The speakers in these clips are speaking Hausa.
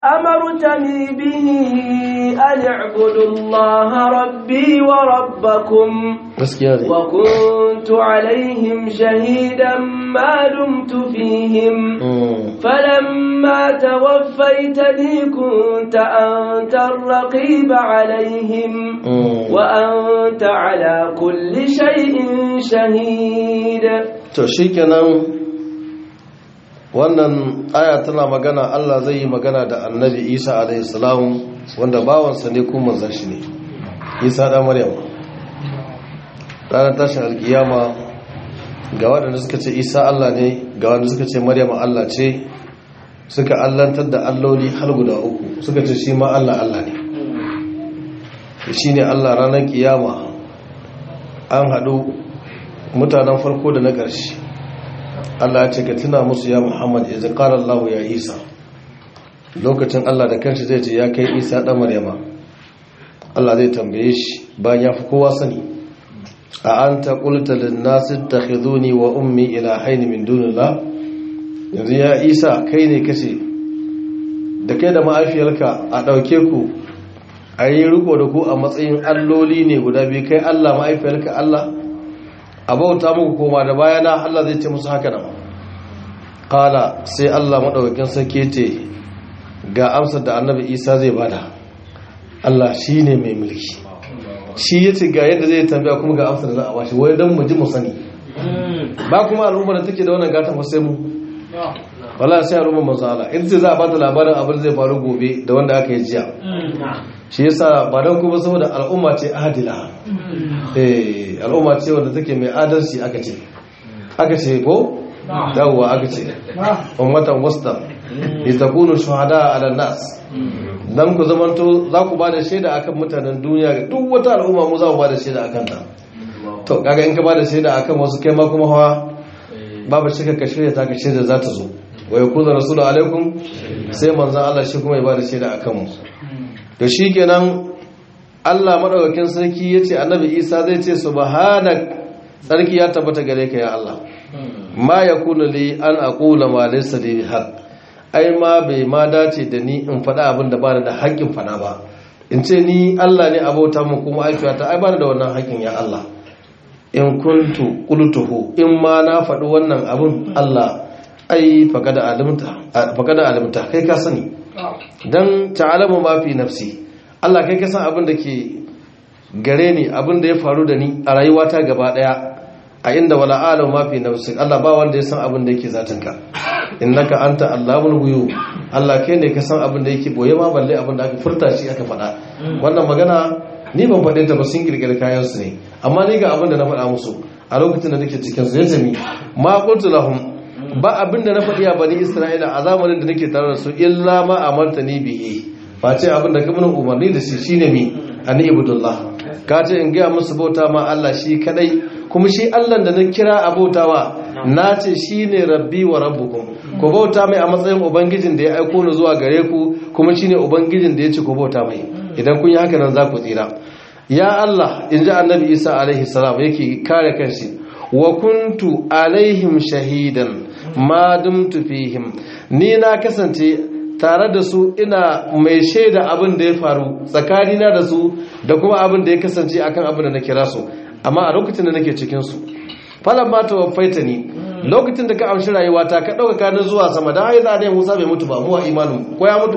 أمرتني به أن اعبدوا الله ربي وربكم gaskiya ne وكنت عليهم شهيدا ما دمت فيهم فلما توفيتني كنت أنت الرقيب عليهم وأنت على كل شيء شهيد to shikenan wannan aya tana magana Allah zai yi magana da annabi Isa alaihi salam wanda bawansa ne kuma manzon shi ne Isa da Maryam ranar tashin alkiyama ga waɗanda suka ce Isa Allah ne ga waɗanda suka ce Maryam Allah ce suka allantar da alloli har guda uku suka ce shi ma Allah Allah ne shi ne Allah ranar kiyama an haɗu mutanen farko da na ƙarshe Allah ya ce ka tuna musu ya Muhammad ya qala Allah ya Isa lokacin Allah da kanshi zai ce ya kai Isa dan Maryama Allah zai tambaye shi bayan ya fi kowa sani a anta qulta lin nas ittakhiduni wa ummi ilahayn min dunillah yanzu ya Isa kai ne kace da kai da ma'afiyarka a dauke ku a yi riko da ku a matsayin alloli ne guda biyu kai Allah ma'afiyarka Allah a bauta muku koma da bayana Allah zai ce musu haka nan kala sai Allah maɗaukakin sarki ce ga amsar da annabi isa zai bada Allah shi ne mai mulki shi ya ce ga yadda zai tambaya kuma ga amsar da za a bashi wai don mu ji mu sani ba kuma al'ummar da take da wannan gatan fa sai mu wala sai al'ummar manzo Allah in ce za a bata labarin abin zai faru gobe da wanda aka yi jiya shi yasa ba don kuma saboda al'umma ce adila eh al'umma ce wanda take mai adalci aka ce aka ce ko dawwa aka ce ummatan wasta litakunu shuhada ala nas dan ku zamanto za ku bada shaida akan mutanen duniya duk wata al'umma mu za mu bada shaida akan ta to kaga in ka bada shaida akan wasu kai ma kuma hawa babu shakka ka shirya ta ka shaida za ta zo wa yakunu rasulu alaikum sai manzon Allah shi kuma ya bada shaida akan mu to shikenan Allah madaukakin sarki yace annabi Isa zai ce subhanak sarki ya tabbata gare ka ya Allah ma yakunu li an aqula ma laysa li haqq ai ma bai ma dace da ni in faɗa abin da ba da haƙƙin faɗa ba in ce ni Allah ne abota mu kuma aikata ai ba da wannan haƙƙin ya Allah in kuntu qultuhu in ma na faɗi wannan abin Allah ai faqada alimta faqada alimta kai ka sani dan ta'alamu ma fi nafsi Allah kai ka san abin da ke gare ni abin da ya faru da ni a rayuwata gaba daya a inda wala alam ma fi nafsi Allah ba wanda ya san abin da yake zatinka innaka anta allamul ghuyub Allah kai ne ka san abin da yake boye ma balle abin da aka furta shi aka faɗa wannan magana ni ban faɗe ta ba sun kirkiri kayan su ne amma ni ga abin da na faɗa musu a lokacin da nake cikin su yace mi ma qultu lahum ba abin da na faɗi a bani Isra'ila a zamanin da nake tare da su illa ma amartani bihi face abin da ka mun umarni da shi shine mi ani ibudullah ka ce in ga musu bauta ma Allah shi kadai kuma shi Allah da na kira abautawa na ce shi ne rabbi wa rabbukum ku bauta mai a matsayin ubangijin da ya aiko ni zuwa gare ku kuma shi ne ubangijin da ya ce ku bauta mai idan kun yi haka nan za ku tsira ya Allah in ji annabi isa alaihi salam yake kare kanshi wa kuntu alaihim shahidan ma dumtu fihim ni na kasance tare da su ina mai shaida abin da ya faru tsakanina da su da kuma abin da ya kasance akan abin da na kira su amma a lokacin da nake cikinsu falon ma ta wafaita ni lokacin da ka amshi rayuwata ka ɗauka kanin zuwa sama don haiza ne musa bai mutu ba mu a imanin ko ya mutu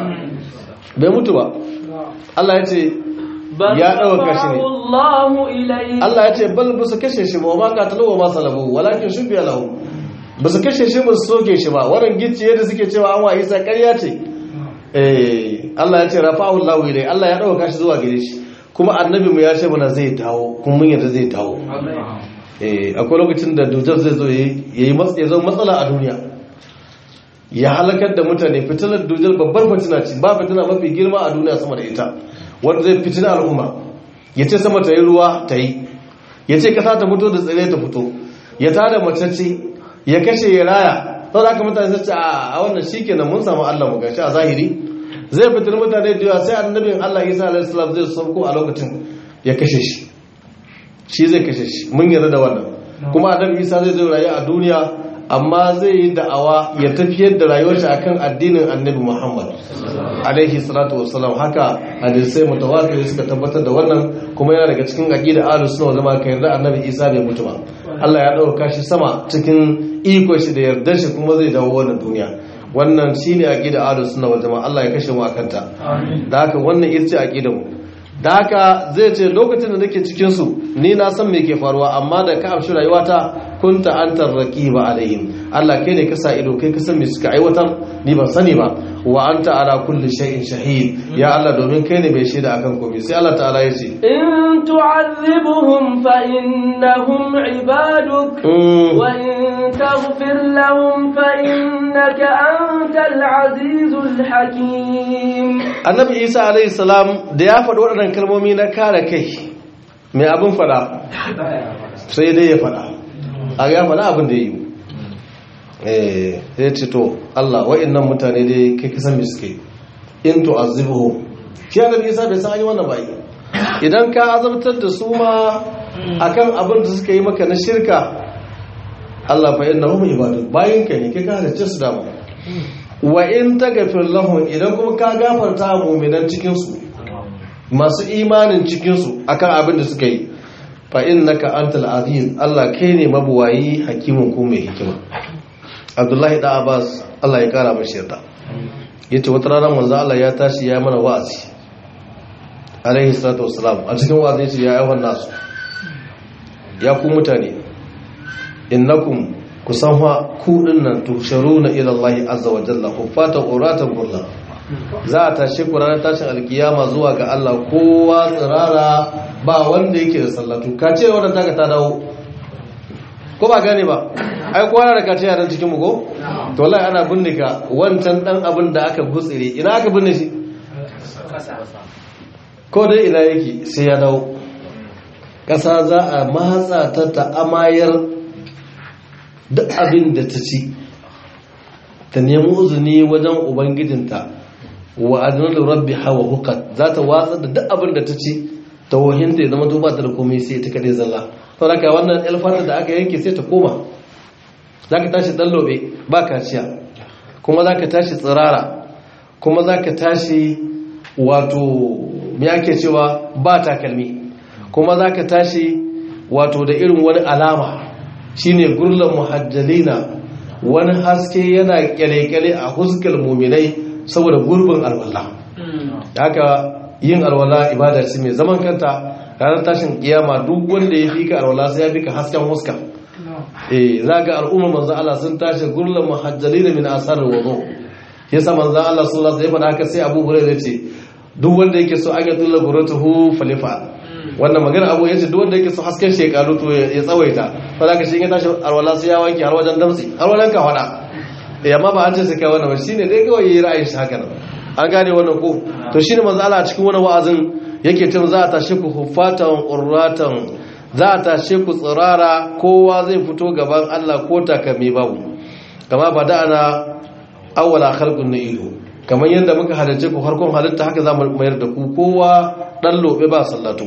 bai mutu ba Allah ya ce ya ɗauka shi ne Allah ya ce bal ba su kashe shi ba wa ma katalo wa ma salabu walakin shi biya lahu ba su kashe shi ba su soke shi ba wannan gicciye da suke cewa an wa isa ƙarya ce Allah ya ce rafa'u lahu ilai Allah ya ɗauka shi zuwa gare shi kuma annabi mu ya ce mana zai dawo kuma mun yadda zai dawo eh akwai lokacin da dujal zai zo yayi ya zama matsala a duniya ya halakar da mutane fitilar dujal babbar fitina ce ba fitina mafi girma a duniya sama da ita wanda zai fitina al'umma ya ce sama ta yi ruwa ta yi ya ce kasa ta fito da tsire ta fito ya tada macece ya kashe ya raya sau da aka mutane sai ce a wannan shi kenan mun samu allah mu gashi a zahiri zai fitar mutane da yawa sai annabin Allah Isa alaihi salam zai sauko a lokacin ya kashe shi shi zai kashe shi mun yarda da wannan kuma annabi Isa zai zo rayu a duniya amma zai yi da'awa ya tafiyar da rayuwar shi akan addinin annabi Muhammad alaihi salatu wassalam haka hadisai mutawatir suka tabbatar da wannan kuma yana daga cikin aqida ahlus sunna wal jamaa kai yarda annabi Isa bai mutu ba Allah ya dauka shi sama cikin iko shi da yardar shi kuma zai dawo wannan duniya wannan shine aqida ahlus sunna wal jamaa Allah ya kashe mu akanta da haka wannan ita ce aqidar mu da haka zai ce lokacin da nake cikin su ni na san me ke faruwa amma da ka amshi rayuwata kunta antar raqiba alaihim Allah kai ne ka sa ido kai ka san me suka aiwatar ni ban sani ba wa anta ala kulli shay'in shahid ya Allah domin kai ne mai shaida akan komai sai Allah ta'ala ya ce in tu'adhibuhum fa innahum ibaduk wa in taghfir lahum fa innaka antal azizul hakim Annabi Isa alaihi salam da ya faɗi waɗannan kalmomi na kare kai mai abin faɗa sai dai ya faɗa a ya faɗa abin da ya yi ya ce to Allah wa'annan mutane dai kai kasan me suke in to azibuhu shi annabi Isa bai san an yi wannan bai idan ka azabtar da su ma akan abin da suka yi maka na shirka Allah fa innahum ibadu bayin ka ne kai ka halicce su dama wa in taghfir lahum idan kuma ka gafarta mu'minan cikin su masu imanin cikin su akan abin da suka yi fa innaka antal aziz Allah kai ne mabuwayi hakimin ko mai hikima Abdullahi da Abbas Allah ya kara mashi yarda yace wata rana manzo Allah ya tashi ya mana wa'azi alaihi salatu wassalam a cikin wa'azi yace ya ayyuhan nasu ya ku mutane innakum kusan fa ku dinnan tusharuna ila Allah azza wa jalla hufata uratan gurla za a tashi ku ranar tashin alkiyama zuwa ga Allah kowa tsirara ba wanda yake da sallatu ka ce wannan taka ta dawo ko ba gane ba ai kowa da ka ce yaran cikin mu ko to wallahi ana binne ka wancan dan abin da aka gutsire ina aka binne shi ko dai ina yake sai ya dawo ƙasa za a matsa ta ta amayar duk abin da ta ci ta nemi uzuni wajen ubangijinta wa adnalu rabbi hawa hukat za ta watsa da duk abin da ta ci ta wahinta ya zama duba ta da komai sai ta kade zalla to haka wannan alfata da aka yanke sai ta koma za ka tashi dallobe ba kaciya kuma za ka tashi tsirara kuma za ka tashi wato me ake cewa ba takalmi kuma za ka tashi wato da irin wani alama shine gurlan muhajjalina wani haske yana kyale-kyale a huskar muminai saboda gurbin alwala haka yin alwala ibada ce mai zaman kanta ranar tashin kiyama duk wanda ya fika alwala sai ya fika hasken huska eh zaga al'umma manzo Allah sun tashi gurlan muhajjalina min asar wudu yasa manzo Allah sallallahu alaihi wasallam haka sai Abu Hurairah ce duk wanda yake so an yatulla guratuhu falifa wannan magana abu yace duk wanda yake so hasken shekaru to ya tsawaita fa zaka shi ya tashi alwala sai ya wanke har wajen damtsi har wajen ka fada eh amma ba an ce sai kai wannan ba shine dai kawai yayi ra'ayin shi haka nan an gane wannan ko to shine manzo Allah cikin wannan wa'azin yake cewa za a tashi ku hufatan qurratan za a tashi ku tsirara kowa zai fito gaban Allah ko takami babu kama bada'ana awwala khalqun na'idu kamar yadda muka halarci ku harkon halitta haka za mu mayar da ku kowa dan lobe ba sallatu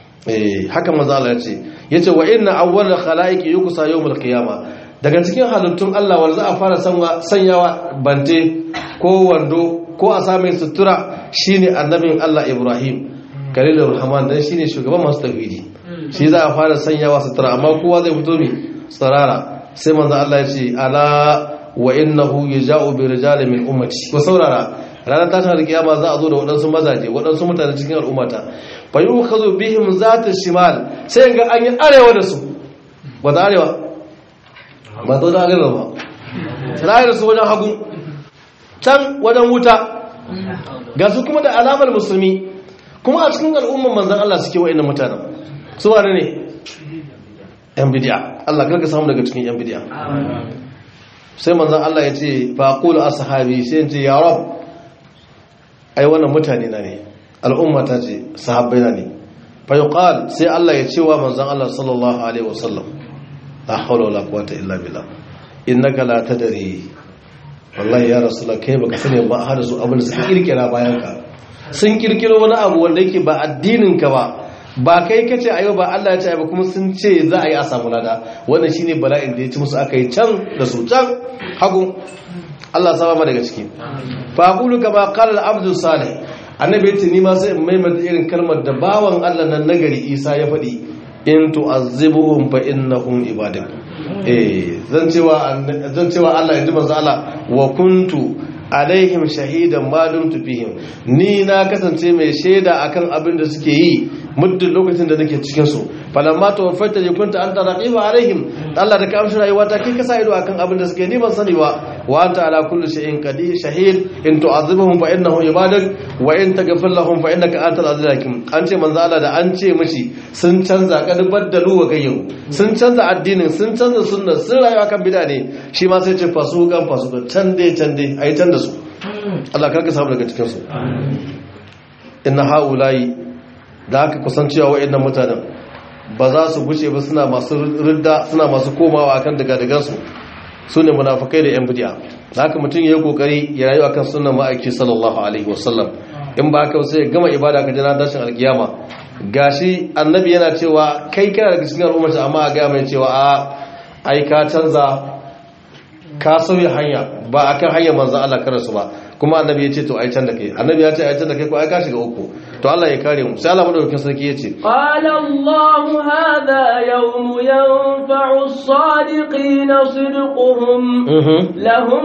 eh haka manzo Allah ya ce yace wa inna awwal khalaiqi yuqsa yawmul qiyama daga cikin halittun Allah wanda za a fara sanyawa bante ko wando ko a same sutura shine annabin Allah Ibrahim kalilur rahman dan shine shugaban masu tauhidi shi za a fara sanyawa sutura amma kowa zai fito mi tsarara sai manzo Allah ya ce ala wa innahu yaja'u bi rijalin min ummati ko saurara ranar tashin alkiyama za a zo da waɗansu mazaje waɗansu mutane cikin al'ummata fa yukhadhu bihim zata shimal sai ga an yi arewa da su wata arewa ba to da arewa ba sai da su wajen hagu can wajen wuta ga su kuma da alamar musulmi kuma a cikin al'umman manzon Allah suke wa'annan mutanen su wane ne yan bidiya Allah karka samu daga cikin yan bidiya sai manzan Allah ya ce faƙulu a sahabi sai ce ya rab ai wannan mutane na ne al'ummata ce sahabbai na ne fayuqal sai Allah ya ce wa manzan Allah sallallahu alaihi wasallam la hawla wala quwwata illa billah innaka la tadri wallahi ya rasulullah kai baka sani ba har su abin da suka kirkira bayan ka sun kirkiro wani abu wanda yake ba addinin ka ba ba kai kace ayo ba Allah ya ce ba kuma sun ce za a yi a samu lada wannan shine bala'in da ya ci musu aka yi can da su can hagu Allah sama ma daga ciki fa aqulu kama qala al-abdu salih annabi yace ni ma sai in maimaita irin kalmar da bawan Allah nan nagari Isa ya faɗi in tu'azzibuhum fa innahum ibadak eh zan cewa zan cewa Allah ya ji manzo Allah wa kuntu alaihim shahidan ma dumtu fihim ni na kasance mai shaida akan abin da suke yi muddin lokacin da nake cikin su falamma tawaffaita li kunta anta raqiba alaihim Allah da ka amshi rayuwa ta kai ka sa ido akan abin da suke ni ban sani ba wa anta ala kulli shay'in qadir shahid in tu'adhibuhum fa innahum ibadak wa in taghfir lahum fa innaka antal azizul hakim an ce manzo Allah da an ce mishi sun canza kad baddalu wa gayyu sun canza addinin sun canza sunna sun rayu akan bid'a ne shi ma sai ce fasukan fasukan can dai can dai ayi can da su Allah karka samu daga cikin su inna haula'i da aka kusancewa wa'annan mutanen ba za su guce ba suna masu ridda suna masu komawa akan daga-dagansu su ne munafukai da 'yan bidiya da haka mutum ya yi kokari ya rayu akan sunan ma'aiki sallallahu alaihi wasallam in ba haka sai gama ibada ka jira dashin alkiyama gashi annabi yana cewa kai kana daga cikin al'ummar amma a gaya mai cewa a ai ka canza ka sauya hanya ba akan hanyar manzon Allah karasu ba kuma annabi ya ce to ai can da kai annabi ya ce ai can da kai ko ai ka shiga uku to Allah ya kare mu sai Allah madaukakin sarki ya ce qala Allah hadha yawm yanfa'u as-sadiqin sidquhum lahum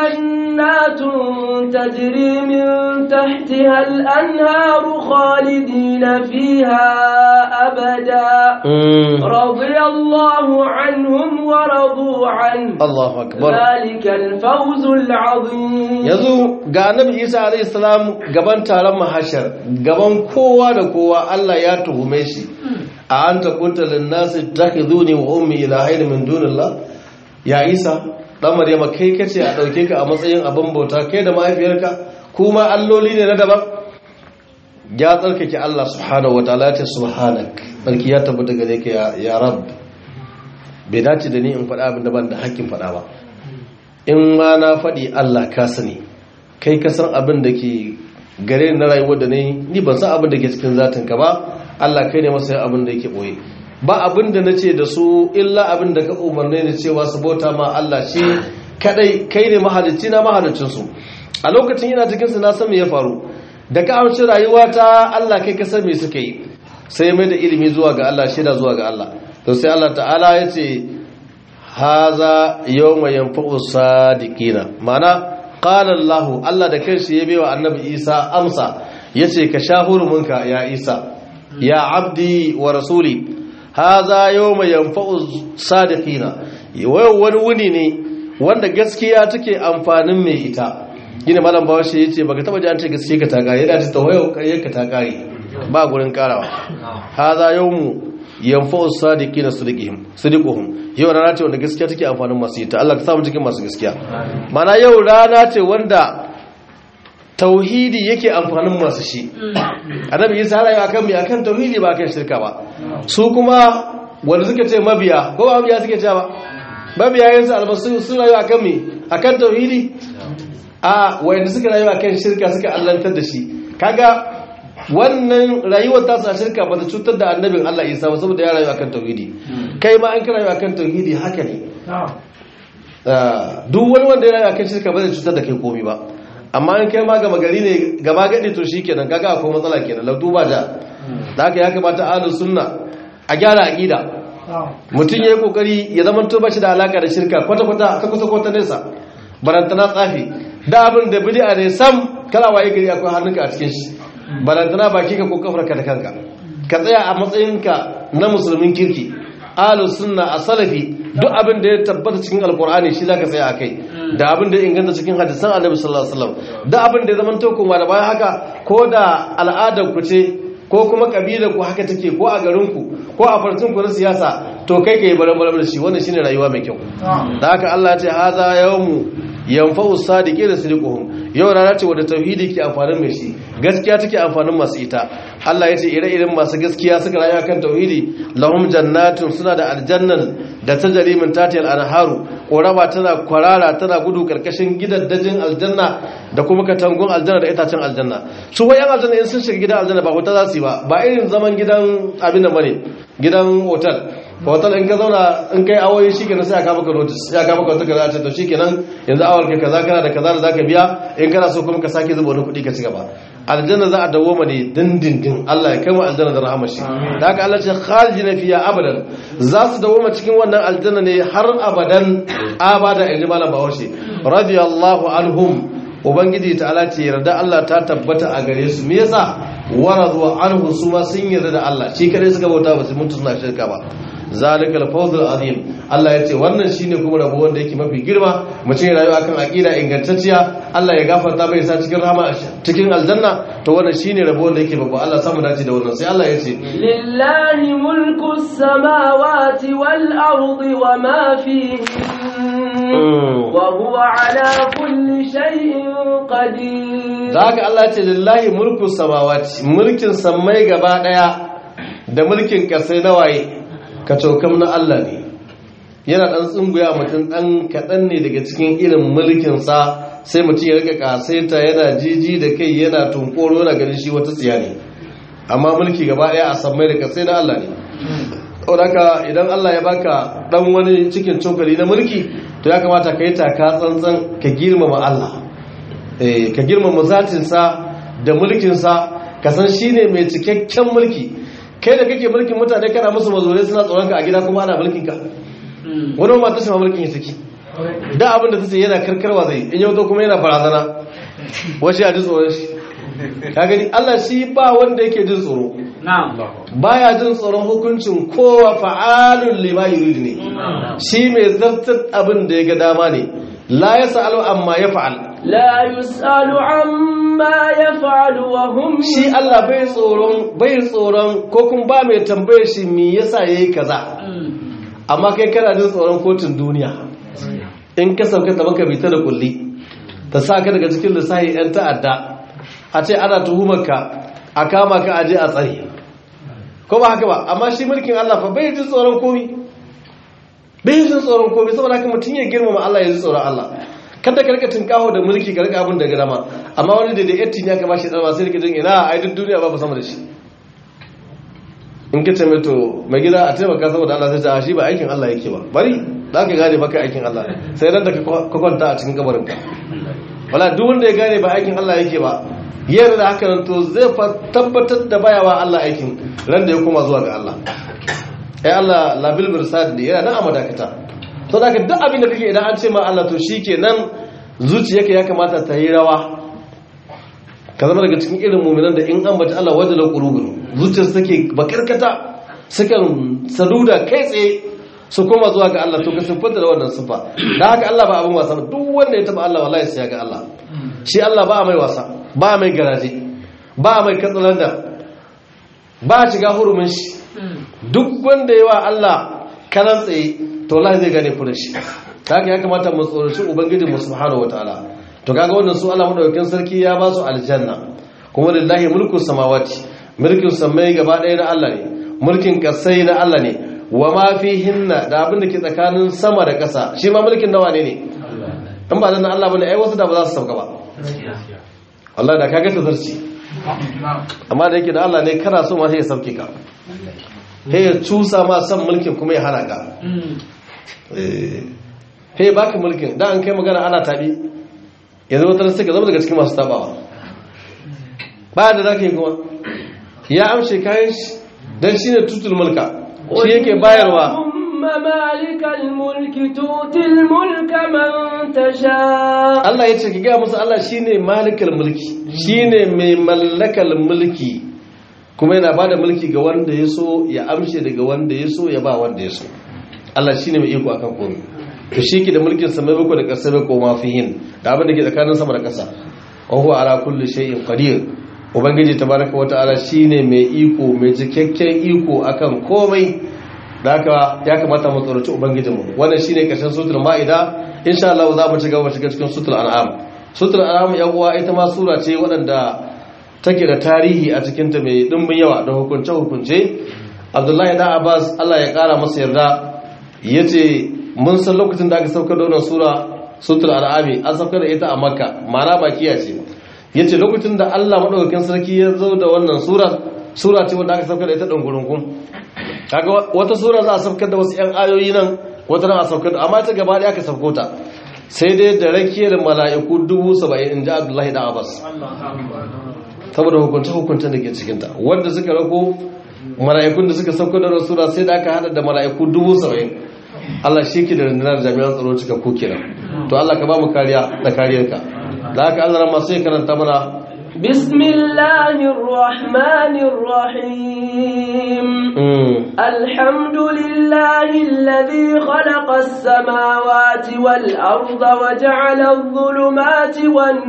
jannatun tajri min tahtiha al-anharu khalidina fiha abada radiyallahu anhum wa radu an Allahu akbar ذلك الفوز العظيم yanzu ga annabi Isa alayhi salam gaban taron mahashar gaban kowa da kowa Allah ya tuhume shi a anta kunta lin nasi takhizuni wa ummi ilahayn min dunillah ya Isa dan Maryama kai kace a dauke ka a matsayin abin bauta kai da mahaifiyarka kuma alloli ne na daban ya tsarkake Allah subhanahu wataala ta subhanak barki ya tabbata gare ka ya rabb bai dace da ni in faɗa abin da ban da hakkin faɗa ba in ma na faɗi Allah ka sani kai ka san abin da ke gare na rayuwar da ne ni ban san abin da ke cikin zatin ka ba Allah kai ne masa abin da yake boye ba abin da nace da su illa abin da ka umarne ni cewa su bauta ma Allah shi kadai kai ne mahalicci na mahalicin su a lokacin ina cikin su na san me ya faru da ka amshi rayuwa ta Allah kai ka san me suka yi sai mai da ilimi zuwa ga Allah shida zuwa ga Allah to sai Allah ta'ala ya ce haza yawma yanfa'u sadiqina mana qala Allah Allah da kanshi ya baiwa annabi Isa amsa yace ka sha hurumunka ya Isa ya abdi wa rasuli haza yawma yanfa'u sadiqina wayo wani wuni ne wanda gaskiya take amfanin mai ita gina malam bawashi yace baka taba ji an ce gaskiya ka ta kare da ta tawayo kare ka ta kare ba gurin karawa haza yawmu yanfa'u sadiqina sidqihim sidquhum yau rana ce wanda gaskiya take amfanin masu ita Allah ka samu cikin masu gaskiya mana yau rana ce wanda tauhidi yake amfanin masu shi annabi Isa rayu akan me akan tauhidi ba akan shirka ba su kuma wanda suka ce mabiya ko ba mabiya suke cewa mabiya yanzu albasu sun rayu akan me akan tauhidi a wanda suka rayu akan shirka suka allantar da shi kaga wannan rayuwar ta sa shirka ba ta cutar da annabin Allah Isa ba saboda ya rayu akan tauhidi kai ma an ka rayu akan tauhidi haka ne duk wani wanda ya rayu akan shirka ba zai cutar da kai komai ba amma an kai ma gama gari ne gaba gadi to shikenan kaga akwai matsala kenan la duba da da haka ya kamata ahlus sunna a gyara aqida mutum yayi kokari ya zama to bashi da alaka da shirka kwata kwata ka kusa kwata nesa barantana tsafi da abin da bid'a ne sam kala waye gari akwai hannunka a cikin shi balantana baki ka ko kafarka da kanka ka tsaya a matsayinka na musulmin kirki ahlus sunna a salafi duk abin da ya tabbata cikin alkur'ani shi zaka tsaya akai da abin da ya inganta cikin hadisan annabi sallallahu alaihi wasallam da abin da ya zama to kuma da bayan haka ko da al'adar ku ce ko kuma kabilar ku haka take ko a garin ku ko a farcin ku na siyasa to kai kai baran baran da shi wannan shine rayuwa mai kyau da haka Allah ya ce haza yawmu yanfa'u sadiqina sidquhum yau rana ce wadda tauhidi ke amfanin mai shi gaskiya take amfanin masu ita Allah ya ce ire-iren masu gaskiya suka rayu kan tauhidi lahum jannatun suna da aljannan da tajri min tatiyal anharu ƙorama tana kwarara tana gudu karkashin gidaddajin aljanna da kuma katangun aljanna da itacen aljanna su wayan aljanna in sun shiga gidan aljanna ba hotel za su yi ba ba irin zaman gidan abin da bane gidan hotel hotel in ka zauna in kai awoyi shikenan sai aka maka notice ya ka maka wata kaza ce to shikenan yanzu awar ka kaza kana da kaza da zaka biya in kana so kuma ka sake zuba wani kuɗi ka ci gaba aljanna za a dawo ne dindindin Allah ya kai mu aljanna da rahama shi da haka Allah ce khalidina fiya abadan za su dawo cikin wannan aljanna ne har abadan abada in ji malam bahaushe radiyallahu anhum ubangiji ta'ala ce yarda Allah ta tabbata a gare su me yasa waradu anhu su ma sun yarda da Allah shi kadai suka bauta ba su mutu suna shirka ba zalikal fawzul azim Allah ya ce wannan shine kuma rabo wanda yake mafi girma mutum ya rayu akan aqida ingantacciya Allah ya gafarta bai sa cikin rahama cikin aljanna to wannan shine rabo wanda yake babba Allah samu dace da wannan sai Allah ya ce lillahi mulku samawati wal ardi wa ma fihin wa huwa ala kulli shay'in qadir zaka Allah ya ce lillahi mulku samawati mulkin sammai gaba daya da mulkin kasai na waye ka cokam na Allah ne yana ɗan tsunguya mutum ɗan kaɗan ne daga cikin irin mulkinsa sai mutum ya rika ƙasaita yana jiji da kai yana tunkoro yana ganin shi wata tsiya ne amma mulki gaba ɗaya a sammai da kasai na Allah ne ɗauraka idan Allah ya baka ɗan wani cikin cokali na mulki to ya kamata ka yi taka tsantsan ka girmama Allah ka girmama zatinsa da mulkinsa ka san shi ne mai cikakken mulki kai da kake mulkin mutane kana musu mazurai suna tsoron ka a gida kuma ana mulkin ka wani ma ta shima mulkin ya saki da abin da ta ce yana karkarwa zai in yau kuma yana barazana wace a ji tsoron shi ka gani Allah shi ba wanda yake jin tsoro baya jin tsoron hukuncin kowa fa'alun lima yurid ne shi mai zartar abin da ya ga dama ne la yasalu amma ya fa'al لا يسأل عما يفعل وهم shi Allah bai tsoron bai tsoron ko kun ba mai tambaye shi me yasa yayi kaza amma kai kana jin tsoron kotun duniya in ka sauka da baka bita da kulli ta sa ka daga cikin lissahi yan ta'adda a ce ana tuhumar ka a kama ka aje a tsare ko ba haka ba amma shi mulkin Allah fa bai jin tsoron komi bai jin tsoron komi saboda haka mutum ya girmama Allah ya ji tsoron Allah kada ka rika tinkaho da mulki ka rika abin da ga dama amma wani da da yatti ne aka bashi dama sai rika jin ina ai duk duniya ba sama da shi in ka ce mai to mai gida a taimaka saboda Allah sai ta shi ba aikin Allah yake ba bari za ka gane baka aikin Allah sai ran da ka kwanta a cikin kabarin ka wala duk wanda ya gane ba aikin Allah yake ba yarda da haka nan to zai tabbatar da bayawa Allah aikin ran da ya koma zuwa ga Allah ai Allah labil mirsad ne yana nan a madakata to da duk abin da kake idan an ce ma Allah to shikenan zuciyarka ya kamata ta yi rawa ka zama daga cikin irin mu'minan da in an bace Allah wajala qulubun zuciyarsu take bakarkata sukan saduda kai tsaye su koma zuwa ga Allah to ka siffanta da wannan siffa dan haka Allah ba abin wasa ba duk wanda ya taba Allah wallahi sai ya ga Allah shi Allah ba mai wasa ba mai garaje ba mai katsalanda ba shiga hurumin shi duk wanda yawa Allah kanan tsaye to Allah zai gane furin shi kaga ya kamata mu tsoraci ubangiji mu subhanahu wataala to kaga wannan su Allah madaukakin sarki ya ba su aljanna kuma lillahi mulku samawati mulkin samai gaba ɗaya na Allah ne mulkin kasai na Allah ne wa ma fihinna da abin da ke tsakanin sama da ƙasa shi ma mulkin nawa ne ne in ba dan Allah bane ai wasu da ba za su sauka ba wallahi da kaga ta zarci amma da yake da Allah ne kana so ma sai ya sauke ka he ya cusa ma san mulkin kuma ya hana ka he baka mulkin da an kai magana ana tabi yanzu wata sai ka zama daga cikin masu tabawa ba da zaka yi kuma ya amshe kayan shi dan shine tutul mulka shi yake bayarwa مالك الملك تؤتي الملك من تشاء Allah ya ce ki gaya musu Allah shine malikal mulki shine mai mallakal mulki kuma yana ba da mulki ga wanda ya so ya amshe daga wanda ya so ya ba wanda ya so Allah shine mai iko akan komai to shi ke da mulkin sa mai bako da ƙasa bai koma fihin da abin da ke tsakanin sama da ƙasa wa huwa ala kulli shay'in qadir ubangiji tabaraka wata'ala shine mai iko mai cikakken iko akan komai da haka ya kamata mu tsoraci ubangijinmu wannan shine karshen sutul ma'ida insha Allah za mu ci gaba shiga cikin sutul an'am sutul an'am yan uwa ita ma sura ce waɗanda take da tarihi a cikin ta mai dimbin yawa da hukunce hukunce Abdullahi da Abbas Allah ya kara masa yarda yace mun san lokacin da aka saukar da wannan sura sutul al'ami an saukar da ita a makka ma'ana bakiya ce yace lokacin da Allah madaukakin sarki ya zo da wannan sura sura ce wanda aka saukar da ita dungurungun kaga wata sura za a saukar da wasu yan ayoyi nan wata nan a saukar da amma ta gaba ɗaya aka sauko ta sai dai da rakiyar mala'iku dubu saba'in in ji abdullahi da abbas saboda hukunce hukuncen da ke cikinta wanda suka rako mala'ikun da suka sauko da rasura sai da aka hada da mala'iku dubu saba'in Allah shi ke da rundunar jami'an tsaro cika ko kenan to Allah ka ba mu kariya da kariyarka da haka Allah ran masu karanta mana بسم الله الرحمن الرحيم الحمد لله الذي خلق السماوات والأرض وجعل الظلمات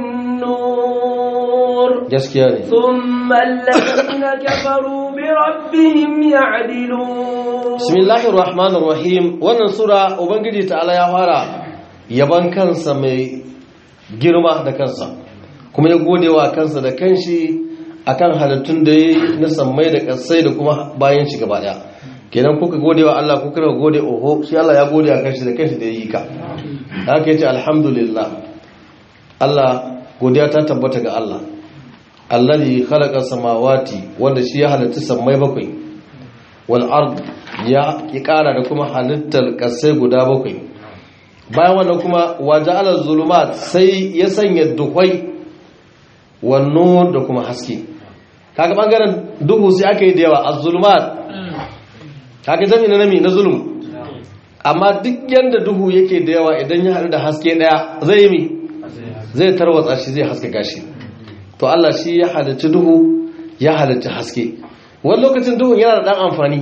والنور gaskiya ne ثم الذين كفروا بربهم يعدلون bismillahir rahmanir rahim wannan sura ubangiji ta'ala ya fara yaban kansa mai girma da kansa kuma ya gode wa kansa da kanshi akan halittun da ya na sammai da kasai da kuma bayan shi gaba daya kenan kuka gode wa Allah kuka ka gode oho shi Allah ya gode wa kanshi da kanshi da ya yi ka da haka yace alhamdulillah Allah godiya ta tabbata ga Allah alladhi khalaqa samawati wanda shi ya halitta sammai bakwai wal ard ya ki kara da kuma halittar kasai guda bakwai bayan wannan kuma waja'ala zulumat sai ya sanya duhai wannan da kuma haske kaga bangaren duhu sai aka yi da yawa az-zulumat kaga jami'i na nami na zulum amma duk yanda duhu yake da yawa idan ya haɗu da haske daya zai yi mi zai tarwatsa shi zai haske gashi to Allah shi ya halicci duhu ya halicci haske wani lokacin duhun yana da dan amfani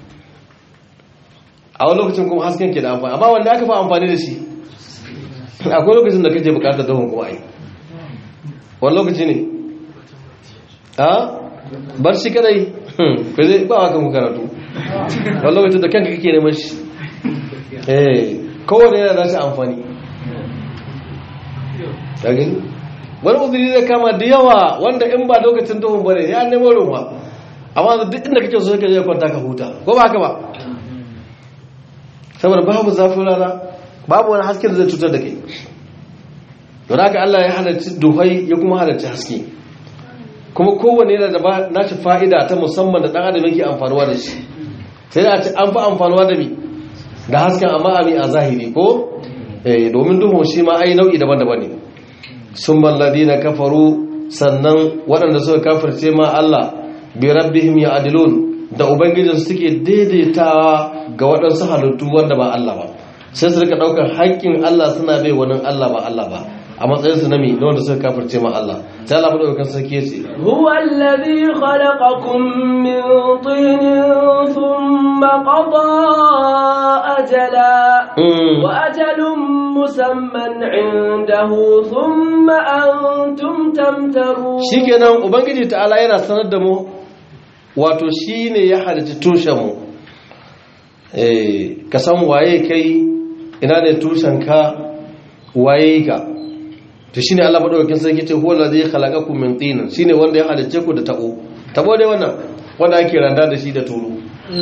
a wani lokacin kuma hasken ke da amfani amma wanda aka fi amfani da shi akwai lokacin da kake bukatar duhun kuma ai wani lokaci ne a bar shi kadai ba zai ba wa kan karatu wani lokacin da kanka kake neman shi eh kowane yana da shi amfani ta gani wani uzuri zai kama da yawa wanda in ba lokacin duhun bane ya nemo ruwa amma duk inda kake so ka je kwanta ka huta ko ba haka ba saboda babu zafin rana babu wani haske da zai cutar da kai don haka Allah ya halarci duhai ya kuma halarci haske kuma kowane yana da nashi fa'ida ta musamman da ɗan adam yake amfanuwa da shi sai da ce an fi amfanuwa da mi da hasken amma ami a zahiri ko domin duhun shi ma ai nau'i daban-daban ne sun malladi na kafaru sannan waɗanda suka kafirce ma Allah bi rabbihim ya adilun da ubangijin suke daidaitawa ga waɗansu halittu wanda ba Allah ba sai su rika ɗaukar haƙƙin Allah suna bai wani Allah ba Allah ba a matsayin su nami na wanda suka kafirce ma Allah sai Allah madaukakin sarki yace هو الذي خلقكم من طين ثم قضى أجلا وأجل مسمى عنده ثم أنتم تمترون shikenan ubangiji ta'ala yana sanar da mu wato shine ya halitta tushen mu eh ka san waye kai ina ne tushen ka waye ka to shine Allah madaukakin sarki ce huwa allazi khalaqakum min tin shine wanda ya halicce ku da tabo tabo dai wannan wanda ake randa da shi da turu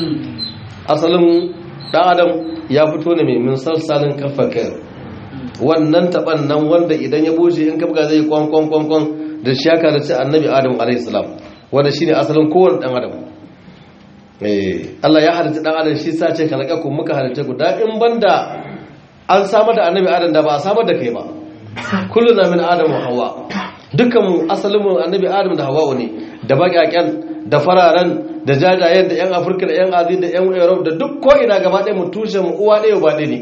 asalin dan adam ya fito ne mai min salsalin kafakar wannan taban nan wanda idan ya bushe in kabga zai kwan kwan kwan kwan da shi aka da annabi adam alayhi salam wanda shine asalin kowanne dan adam eh Allah ya halitta dan adam shi sace khalaqakum muka halitta ku da in banda an samar da annabi adam da ba a samar da kai ba kullu na min adam wa hawa dukkan mu asalin mu annabi adam da hawa ne da baƙaƙen da fararen da jajayen da yan afirka da yan azi da yan europe da duk ko ina gaba ɗaya mu tushe mu uwa ɗaya ba ɗaya ne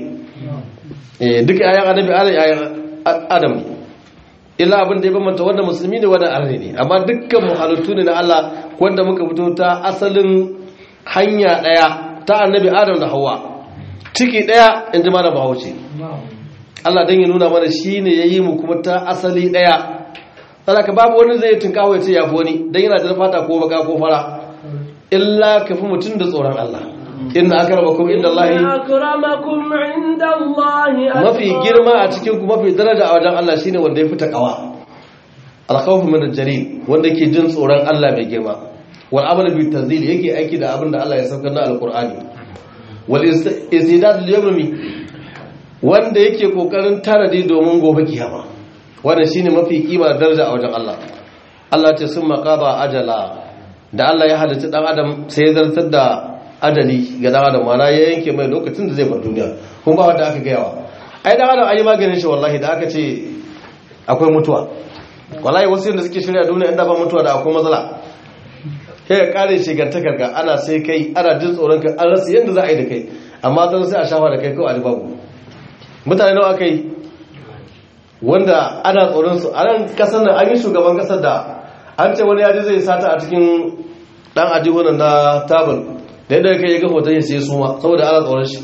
eh duka ayan annabi adam ayan adam ne illa abin da ya bambanta wanda musulmi ne wanda arne ne amma dukkan mu halittu ne na Allah wanda muka fito ta asalin hanya ɗaya ta annabi adam da hawa ciki ɗaya in ji mana bahaushe Allah don ya nuna mana shi ne ya yi mu kuma ta asali ɗaya ka babu wani zai tunkawo ya ce ya fi wani don yana da fata ko baka ko fara illa ka fi mutum da tsoron Allah inna akramakum inda Allah akramakum inda Allah mafi girma a cikin ku mafi daraja a wajen Allah shine wanda ya fi takawa alkhawfu min al-jarir wanda ke jin tsoron Allah mai girma wal amal bi tanzil yake aiki da abin da Allah ya saukar na alqur'ani wal istidad lil yawmi wanda yake kokarin tanadi domin gobe kiyama wannan shine mafi kima da daraja a wajen Allah Allah ce sun maqaba ajala da Allah ya halitta dan adam sai ya zartar da adali ga dan adam mana ya yanke mai lokacin da zai bar duniya kuma ba wanda aka gayawa ai dan adam ayi maganin shi wallahi da aka ce akwai mutuwa wallahi wasu yanda suke shirya duniya inda ba mutuwa da akwai matsala sai ka kare shigantakar ka ana sai kai ana jin tsoron ka an rasa yanda za a yi da kai amma don sai a shafa da kai kawai a babu mutane nawa aka yi wanda ana tsoron su a nan kasar nan an yi shugaban kasar da an ce wani yaji zai sata a cikin dan ajihunan na tabal da yadda kai ya ga hoton ya sai suma saboda ana tsoron shi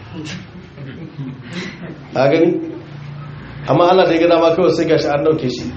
a gani amma Allah da ya gada ma kawai sai gashi an dauke shi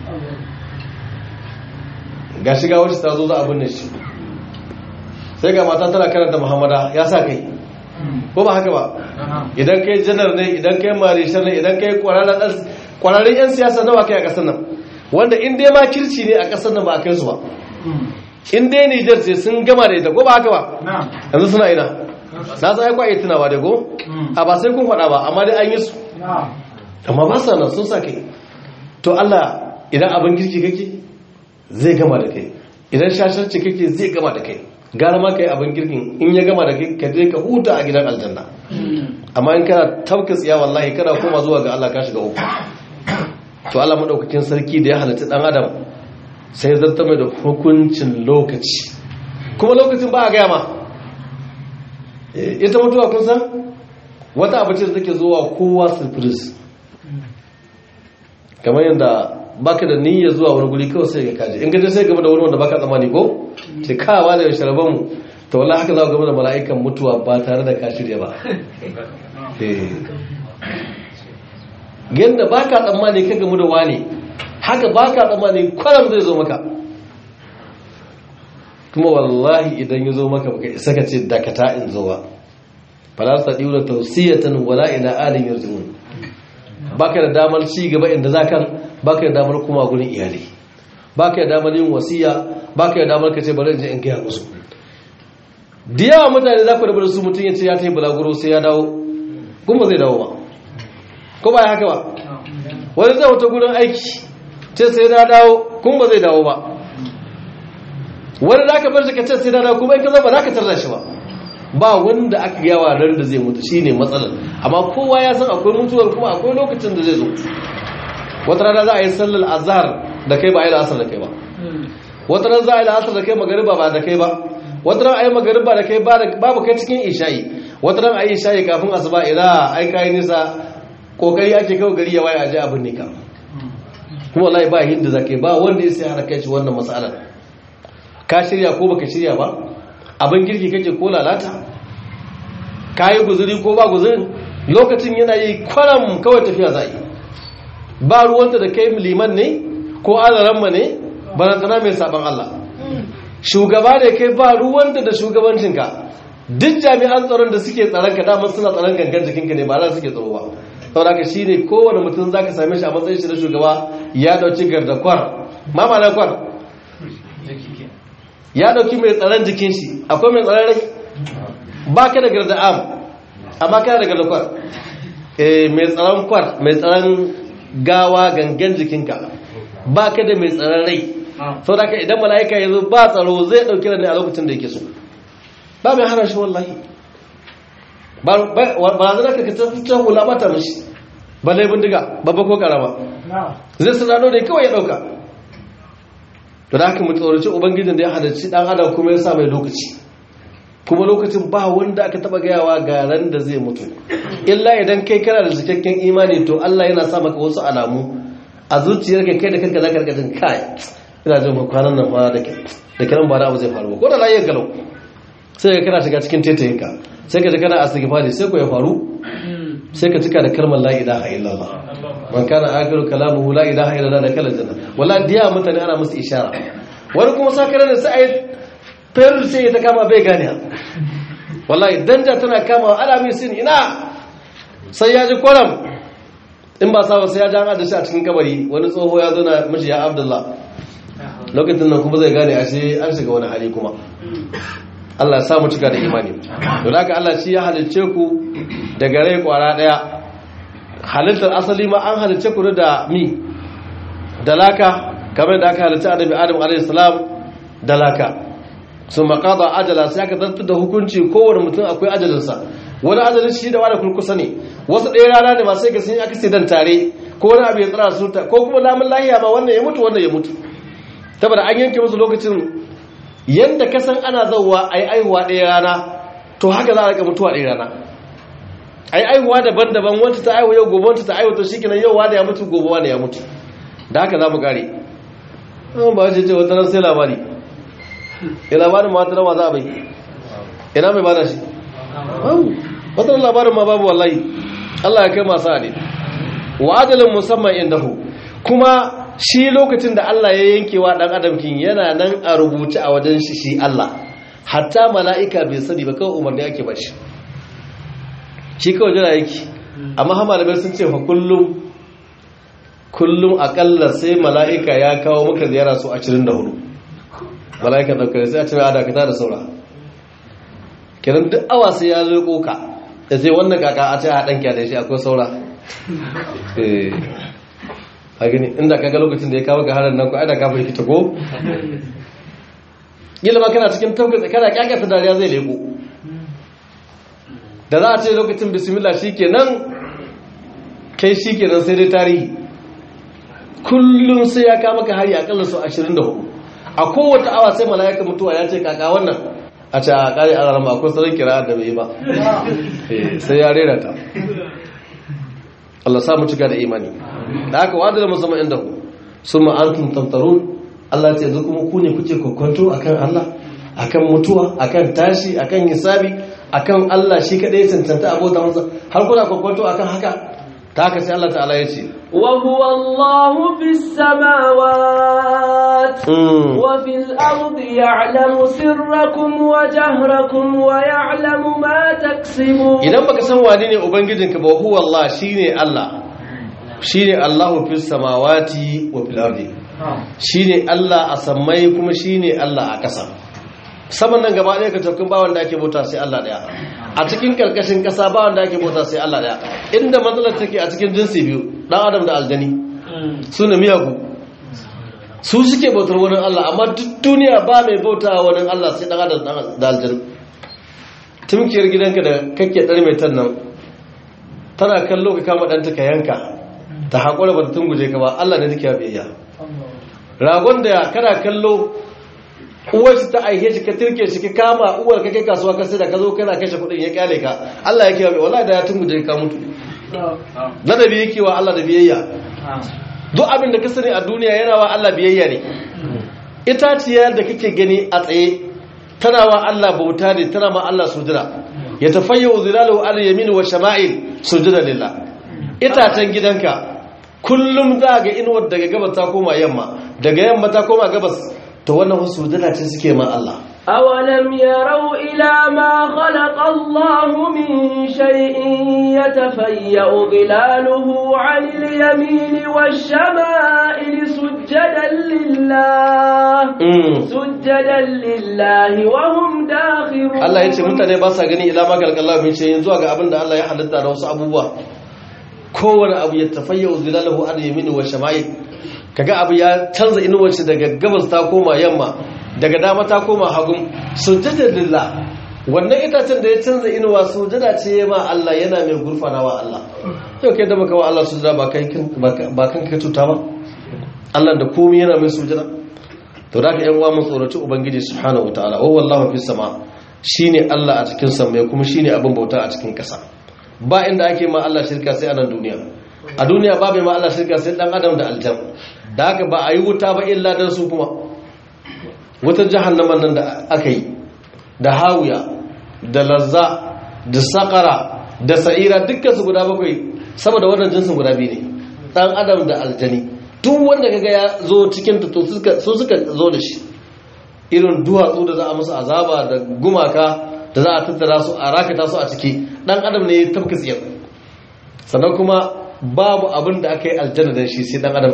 gashi ga wacce ta zo za a binne shi sai ga mata tana karanta muhammada ya sa kai ko ba haka ba idan kai janar ne idan kai marishar ne idan kai kwararren 'yan siyasa nawa kai a kasar nan wanda in dai ma kirci ne a kasar nan ba a kai su ba in dai nijar ce sun gama da ita ko ba haka ba yanzu suna ina na san aikwa iya tunawa da go a ba sai kun faɗa ba amma dai an yi su amma ba sa nan sun sa kai to allah idan abin kirki kake zai gama da kai idan shasharci kake zai gama da kai gara ma kai abin girkin in ya gama da kai ka je ka huta a gidan aljanna amma in kana tabka tsiya wallahi kana koma zuwa ga Allah ka shiga uku to Allah madaukakin sarki da ya halatta dan adam sai zarta mai da hukuncin lokaci kuma lokacin ba a gaya ma ita mutuwa kun san wata abu ce da take zuwa kowa surprise kamar yadda baka da niyya zuwa wani guri kawai sai ka kaje in gaje sai gaba da wani wanda baka tsammani ko ce kawa da sharaban mu to wallahi haka za ka gaba da mala'ikan mutuwa ba tare da ka shirya ba yadda baka tsammani ka gamu da wani haka baka tsammani kwaram zai zo maka kuma wallahi idan ya zo maka baka isa ka ce dakata in zo ba fala ta diura tawsiyatan wala ila alin yarjun baka da damar ci gaba inda zaka baka da damar kuma gurin iyali baka da damar yin wasiya baka da damar ka ce bari in je in gaya musu da yawa mutane za ku rabu da su mutum ya ce ya ta yi bulaguro sai ya dawo kuma zai dawo ba ko ba ya haka ba wani zai wata gurin aiki ce sai na dawo kuma ba zai dawo ba wani za ka bar shi ka ce sai na dawo kuma in ka zama za ka tarda shi ba ba wanda aka yawa ran da zai mutu shine matsalar amma kowa ya san akwai mutuwar kuma akwai lokacin da zai zo wata rana za a yi sallar azhar da kai ba a yi la'asar da kai ba wata rana za a yi la'asar da kai magariba ba da kai ba wata rana a yi magariba da kai babu kai cikin isha'i wata rana a yi isha'i kafin asuba ila ai kayi nisa kokari ake kawo gari ya waye a ji abin ne ka kuma wallahi ba hinda za ka yi ba wanda ya sai har kai shi wannan matsalar ka shirya ko baka shirya ba abin girki kake ko lalata ka yi guzuri ko ba guzurin lokacin yana yi kwaram kawai tafiya za yi ba ruwanta da kai liman ne ko alaramma ne barantana mai saban Allah shugaba da kai ba ruwanta da shugabancinka duk jami'an tsaron da suke tsaron ka damar suna tsaron gangan jikinka ne ba za suke tsaro ba saboda ka shine kowane mutum za ka same shi a matsayin shi na shugaba ya dauki gardakwar ma ma kwar ya dauki mai tsaron jikin shi akwai mai tsaron rai ba ka da garda'am amma kana da gardakwar mai tsaron kwar mai tsaron gawa gangan jikinka ba ka da mai tsaron rai sau da ka idan mala'ika ya zo ba tsaro zai ɗauki da ne a lokacin da yake so ba mai hana shi wallahi ba zana ka ta hula mata mashi ba laifin diga babba ko karama zai sanano da kawai ya ɗauka to da haka mutsauraci ubangijin da ya halarci ɗan adam kuma ya sa mai lokaci kuma lokacin ba wanda aka taba gayawa ga ran da zai mutu illa idan kai kana da cikakken imani to Allah yana sa maka wasu alamu a zuciyar kai da kanka zaka rika jin kai ina jin ba kwanan nan fara da ke da kiran ba abu zai faru ko da lafiyar galau sai ka kana shiga cikin tetayen ka sai ka ji kana astighfari sai ko ya faru sai ka cika da kalmar la ilaha illallah man kana akhiru kalamuhu la ilaha illallah da kala janna wallahi diya mutane ana musu ishara wani kuma sakare ne sai ai ferul sai ta kama bai gane wallahi danja tana kama alamin sin ina sai ya ji kwaram in ba sa sai ya ji an adashi a cikin kabari wani tsoho ya zo na mashi ya abdullah lokacin nan kuma zai gane ashe an shiga wani hali kuma Allah ya samu cika da imani don haka Allah shi ya halicce ku daga rai kwara daya halittar asali ma an halicce ku da mi da laka kamar da aka halitta annabi adam alayhi salam da laka sun makada ajala sai aka zartar da hukunci kowane mutum akwai ajalinsa wani ajalin shi da wani kurkusa ne wasu ɗaya rana ne masu gasi aka sai dan tare ko wani abu ya tsara su ko kuma lamun lahiya ma wannan ya mutu wannan ya mutu saboda an yanke musu lokacin yadda ka san ana zauwa a yi aihuwa ɗaya rana to haka za a rika mutuwa ɗaya rana a yi aihuwa daban-daban wanta ta aihu yau gobe wanta ta aihu to shi kenan yau wani ya mutu gobe wani ya mutu da haka za mu kare ba ce ce wata ran sai labari ya labarin ma tarawa za a bai ina mai bada shi wata labarin ma babu wallahi Allah ya kai masu ne wa ajalin musamman indahu kuma shi lokacin da Allah ya yanke wa dan adam kin yana nan a rubuce a wajen shi shi Allah hatta mala'ika bai sani ba kawai umarni ake ba shi shi kawai jira yake amma ha malamai sun ce fa kullum kullum akalla sai mala'ika ya kawo maka ziyara su 24 mala'ika daukar sai a ce mai adakata da saura kiran duk awa sai ya zo koka da sai wannan kaka a ce a ɗan kyale shi akwai saura a gani inda kaga lokacin da ya kawo ga harin nan ko aida kafin kita ko gila ma kana cikin taukata kana kyakata dariya zai leko da za a ce lokacin bismillah shi kenan kai shi kenan sai dai tarihi kullum sai ya kama ka hari akalla su 24 a kowace awa sai mala'ika mutuwa ya ce kaka wannan a ce a kare a rarrama akwai sauran kira da bai ba sai ya rera ta Allah samu cika da imani da aka wada da musamman inda ku sun ma'antun tantarun Allah ce yanzu kuma ku ne kuke kwakwanto akan Allah akan mutuwa akan tashi akan hisabi akan Allah shi kadai cancanta abota masa har kuna kwakwanto akan haka ta haka sai Allah ta'ala ya ce وهو الله في السماوات وفي الأرض يعلم سركم وجهركم ويعلم ما تكسبون idan baka san wane ne ubangijinka ba huwa Allah shine Allah shine Allahu fis samawati wa fil ardi shine Allah a sammai kuma shine Allah a ƙasa saman nan gaba ɗaya ka tafkin ba wanda ake bauta sai Allah ɗaya a cikin karkashin ƙasa ba wanda ake bauta sai Allah ɗaya inda matsalar take a cikin jinsi biyu ɗan adam da aljani su ne miyagu su suke bautar wani Allah amma duk duniya ba mai bauta wani Allah sai ɗan adam da aljani tumkiyar gidanka da kake ɗar mai tan nan tana kallo ka kama ɗanta ka yanka ta haƙura ba ta tunguje ka ba Allah ne take biyayya ragon da kana kallo uwar shi ta aihe shi ka tirke shi ka kama uwar ka kai kasuwa ka sai da ka zo kana kashe kuɗin ya kyale ka Allah ya kiyaye wallahi da ya tunguje ka mutu ladabi yake wa Allah da biyayya duk abin da ka sani a duniya yana wa Allah biyayya ne itaciyar da kake gani a tsaye tana wa Allah bauta ne tana ma Allah sujira ya tafayyu zilalu al yamin wa shama'il sujira lillah itacen gidanka kullum za ga inuwar daga gabas ta koma yamma daga yamma ta koma gabas to wannan sujira ce suke ma Allah أولم يروا إلى ما خلق الله من شيء يتفيأ ظلاله عن اليمين والشمائل سجدا لله سجدا لله وهم داخرون Allah ya ce mutane ba sa gani ila ma galgalla min shayin zuwa ga abin da Allah ya halitta da wasu abubuwa kowane abu ya tafayya zilalahu an yamini wa shama'il kaga abu ya canza inuwar shi daga gabas ta koma yamma daga dama ta koma hagun sujjada lillah wannan itacen da ya canza inuwa sujjada ce ma Allah yana mai gurfana wa Allah yau kai da baka wa Allah sujjada ba kai ba kan ka tuta ba Allah da komai yana mai sujjada to da ka yan uwa mun tsoraci ubangiji subhanahu wataala wa wallahu fis sama shine Allah a cikin sama kuma shine abin bauta a cikin kasa ba inda ake ma Allah shirka sai a nan duniya a duniya babu ma Allah shirka sai dan adam da aljan da haka ba a yi wuta ba illa dan su kuma wutar jahannaman nan da aka yi da hawiya da lazza da sakara da sa'ira dukkan su guda bakwai saboda wannan jinsin guda biyu ne dan adam da aljani duk wanda kaga ya zo cikin ta to su suka zo da shi irin duwatsu da za a musu azaba da gumaka da za a tattara su a rakata su a ciki dan adam ne ya tabka tsiyar sannan kuma babu abin da aka yi aljanna da shi sai dan adam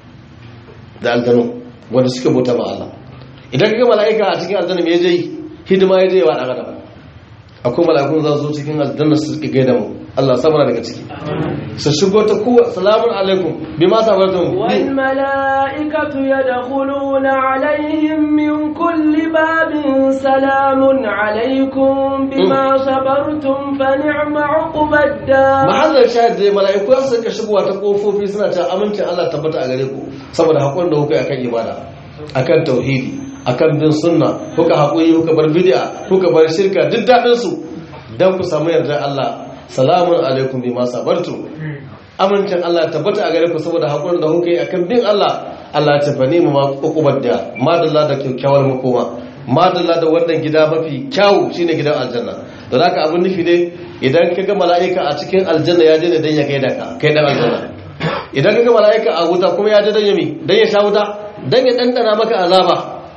da aljanu wanda suka bauta ma Allah idan kaga mala'ika a cikin aljanna me yaje hidima yaje wa dan adam akwai mala'ikun za su cikin aljanna su suka gaida mu Allah sabana daga ciki su shigo ta kowa salamun alaikum bi ma sabartum والملائكة يدخلون عليهم من كل باب سلام عليكم بما صبرتم فنعم عقب الدار mahallar shahid dai mala'iku su suka shigowa ta kofofi suna ta amincin Allah tabbata a gare ku saboda hakurin da kuka yi akan ibada akan tauhidi akan bin sunna kuka hakuri kuka bar bid'a kuka bar shirka duk dadin su dan ku samu yardar Allah salamun alaikum bima sabartum amincin Allah tabbata a gare ku saboda hakurin da kuka yi akan bin Allah Allah ya tafani mu ma ukubar da madalla da kyakkyawar makoma madalla da wannan gida mafi kyawu shine gidan aljanna don haka abin nufi ne idan ka ga mala'ika a cikin aljanna ya je ne dan ya gaida ka kai dan aljanna idan ka ga mala'ika a wuta kuma ya je dan ya mi dan ya sha wuta dan ya dandana maka azaba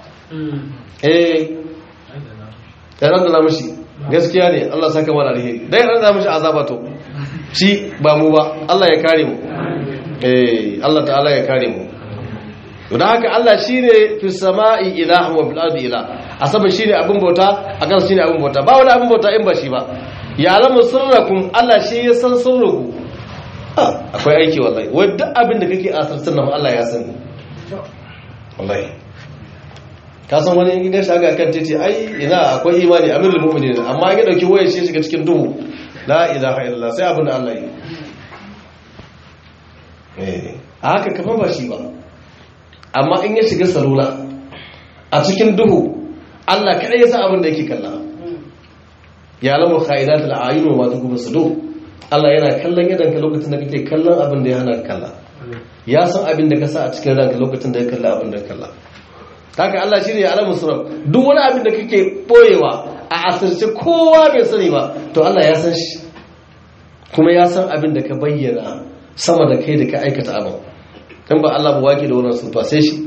eh ya dandana mishi gaskiya ne Allah saka mana alheri dan ya dandana mishi azaba to shi ba mu ba Allah ya kare mu eh Allah ta'ala ya kare mu don haka Allah shi ne fi sama'i ilaha wa fil ardi ila a sama shi ne abin bauta a kan shi ne abin bauta ba wani abin bauta in ba shi ba ya alamu sirrakum Allah shi ya san sirraku akwai aiki wallahi wai duk abin da kake asartar nan Allah ya sani wallahi ka san wani gidan shaga kan titi ai ina akwai imani amirul mu'minin amma ya dauki wayar shi shiga cikin duhu la ilaha illallah sai abin da Allah yi eh haka kaman ba shi ba amma in ya shiga salula a cikin duhu Allah kaɗai ya san abin da yake kalla ya lamu khairat al-ayun wa tukub sudur Allah yana kallon idan ka lokacin da kake kallon abin da ya hana kalla ya san abin da ka sa a cikin ranka lokacin da ya kalla abin da ya kalla haka Allah shine ya alamu surar duk wani abin da kake boyewa a asirce kowa bai sani ba to Allah ya san shi kuma ya san abin da ka bayyana sama da kai da ka aikata abin kan ba Allah ba wake da wannan sufa sai shi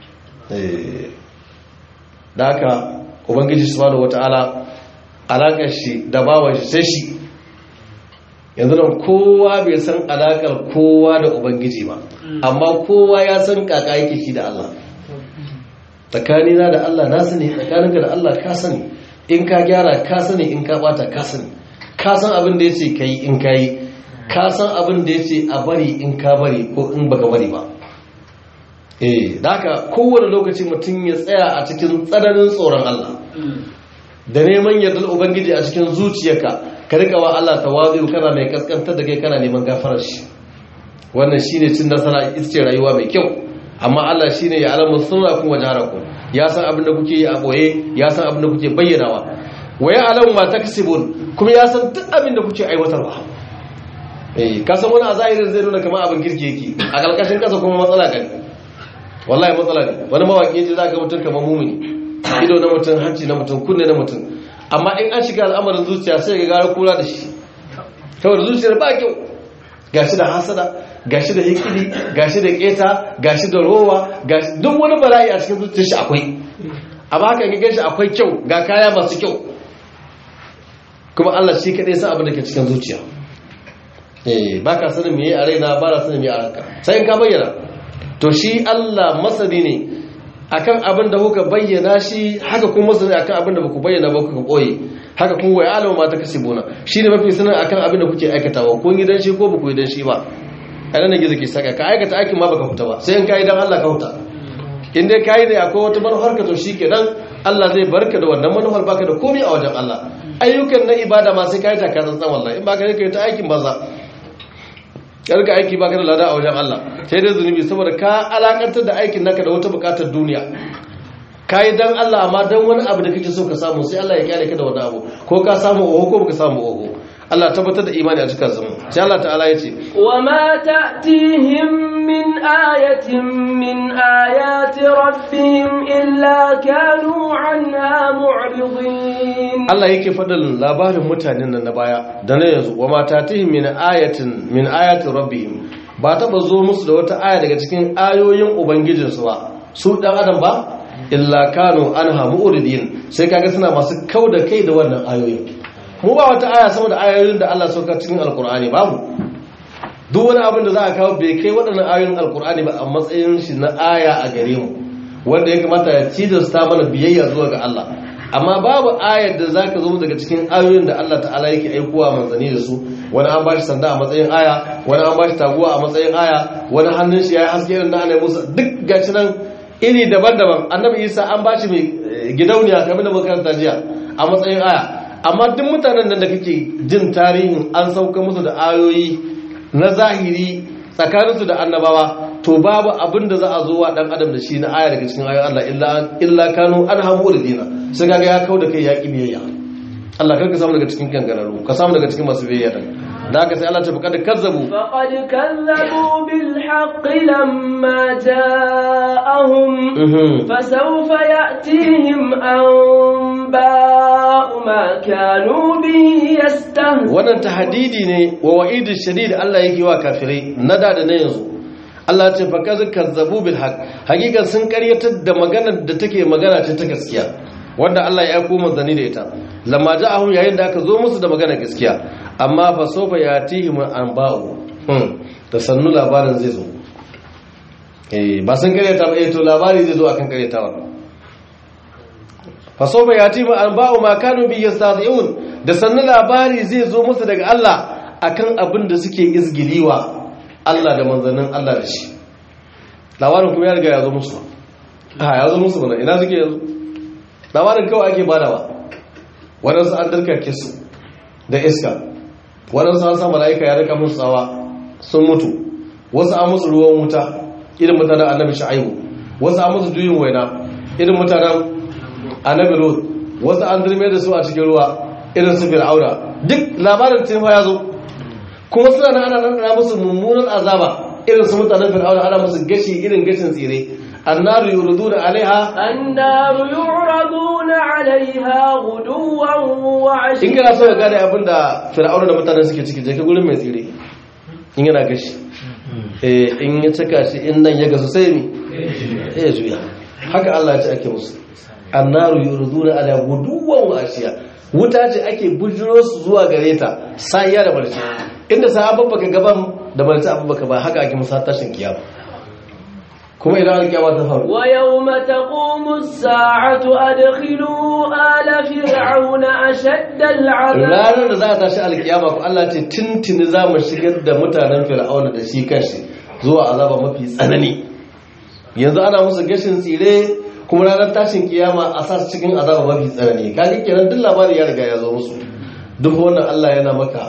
da haka ubangiji subhanahu wataala alakar shi da bawan shi sai shi yanzu nan kowa bai san alakar kowa da ubangiji ba amma kowa ya san kaka yake shi da Allah tsakanina da Allah na sani tsakaninka da Allah ka sani in ka gyara ka sani in ka bata ka sani ka san abin da yace kai in kai ka san abin da yace a bari in ka bari ko in baka bari ba eh haka kowane lokaci mutum ya tsaya a cikin tsananin tsoron Allah da neman yardar ubangiji a cikin zuciyarka ka rika wa Allah tawazu kana mai kaskantar da kai kana neman gafarar shi wannan shine cin nasara ita ce rayuwa mai kyau amma Allah shine ya alamu sirra kuma jaraku ya san abin da kuke yi a boye ya san abin da kuke bayyanawa wa ya alamu ma taksibun kuma ya san duk abin da kuke aiwatarwa eh ka san wani a zahirin zai nuna kamar abin kirki yake a kalkashin kasa kuma matsala kan wallahi matsala ne wani mawaki yace za ka mutum kamar mumuni ido na mutum hanci na mutum kunne na mutum amma in an shiga al'amarin zuciya sai ga gara kula da shi kawai zuciyar ba kyau gashi da hasada gashi da hikidi gashi da keta gashi da rowa gashi duk wani bala'i a cikin zuciyar shi akwai amma haka ga gashi akwai kyau ga kaya masu kyau kuma Allah shi kadai sa abin da ke cikin zuciya eh baka sanin me a raina ba na sanin me a ranka sai in ka bayyana to shi Allah masani ne akan abin da kuka bayyana shi haka kuma masani akan abin da baku bayyana ba kuka boye haka kuma wai alama ma ta kasibuna shine mafi sanin akan abin da kuke aikatawa kun yi dan shi ko baku yi dan shi ba kana ne gizo ke saka ka aikata aikin ma baka huta ba sai in kai dan Allah ka huta in dai kai ne akwai wata manufar ka to shikenan Allah zai barka da wannan manufar baka da komai a wajen Allah ayyukan na ibada ma sai kai ta ka tsantsan wallahi in baka kai ta aikin banza karka aiki baka da lada a wajen Allah sai dai zunubi saboda ka alakantar da aikin naka da wata bukatar duniya kai dan Allah amma dan wani abu da kake so ka samu sai Allah ya kyale ka da wani abu ko ka samu oho ko baka samu oho Allah tabbatar da imani a cikin zama sai Allah ta'ala ya ce wa ma ta'tihim min ayatin min ayati rabbihim illa kanu anha mu'ridin Allah yake fadal labarin mutanen nan na baya da na yanzu wa ma ta'tihim min ayatin min ayati rabbihim ba taba zo musu da wata aya daga cikin ayoyin ubangijinsu ba su dan adam ba illa kanu anha mu'ridin sai kaga suna masu kauda kai da wannan ayoyin mu ba wata aya sama da ayoyin da Allah sauka cikin alkur'ani babu duk wani abin da za a kawo bai kai waɗannan ayoyin alkur'ani ba a matsayin shi na aya a gare mu wanda ya kamata ya cidasta mana biyayya zuwa ga Allah amma babu ayar da zaka zo daga cikin ayoyin da Allah ta'ala yake aikowa manzanni da su wani an bashi sanda a matsayin aya wani an bashi taguwa a matsayin aya wani hannun shi ya haske irin da ana musa duk gashi nan iri daban-daban annabi isa an bashi mai gidauniya kamar da makaranta jiya a matsayin aya amma duk mutanen nan da kake jin tarihin an sauka musu da ayoyi na zahiri tsakaninsu da annabawa to babu abin da za a zo wa dan adam da shi na aya daga cikin ayoyin Allah illa illa kanu an hamu da dina sai kaga ya kau da kai ya biyayya Allah karka samu daga cikin kangararru ka samu daga cikin masu biyayya din da haka sai Allah ta faqad kazzabu فقد كذبوا بالحق لما جاءهم فسوف يأتيهم أنباء ما كانوا به يستهزئون wannan tahdidi ne wa wa'idin shadid Allah yake wa kafirai na da da na yanzu Allah ya ce fa kaza kazzabu bil haqq hakikan sun karyatar da maganar da take magana ce ta gaskiya wanda Allah ya aiko manzani da ita lamma ja'ahum yayin da aka zo musu da magana gaskiya amma fa sofa yatihim anba'u hmm da sannu labarin zai zo eh ba sun karyata ba eh to labari zai zo akan karyatawa fa sofa yatihim anba'u ma kanu bi yastadi'un da sannu labari zai zo musu daga Allah akan abin da suke izgiliwa Allah da manzannin Allah da shi labarin kuma ya riga ya zo musu ha ya zo musu bana ina suke yanzu labarin kawai ake badawa waɗansu an darkake su da iska waɗansu an sa mala'ika ya rika musu tsawa sun mutu wasu an musu ruwan wuta irin mutanen annabi sha'ibu wasu an musu juyin waina irin mutanen annabi lut wasu an zirme da su a cikin ruwa irin su fir'auna duk labarin tun ya zo kuma suna nan ana nan musu mummunan azaba irin su mutanen fir'auna ana musu gashi irin gashin tsire annaru yuriduna alaiha النار يعرضون عليها غدوا in وعشيا kana so ka gane abin da fir'auna da mutanen suke ciki je ka gurin mai tsire in yana gashi eh in ya cika shi in nan ya gasu sai mi eh ya juya haka Allah ya ce ake musu annaru yuriduna ala guduwan wa ashiya wuta ce ake bujiro su zuwa gare ta sa'iya da barci inda sahabban baka gaban da barci abin baka ba haka ake musa tashin kiyama kuma idan alkiyama ta faru ويوم تقوم الساعة أدخلوا آل فرعون أشد العذاب ranar da za a tashi alkiyama ko Allah ce tintini za mu shigar da mutanen fir'auna da shi kanshi zuwa azaba mafi tsanani yanzu ana musu gashin tsire kuma ranar tashin kiyama a sa su cikin azaba mafi tsanani kaga kenan duk labari ya riga ya zo musu duk wannan Allah yana maka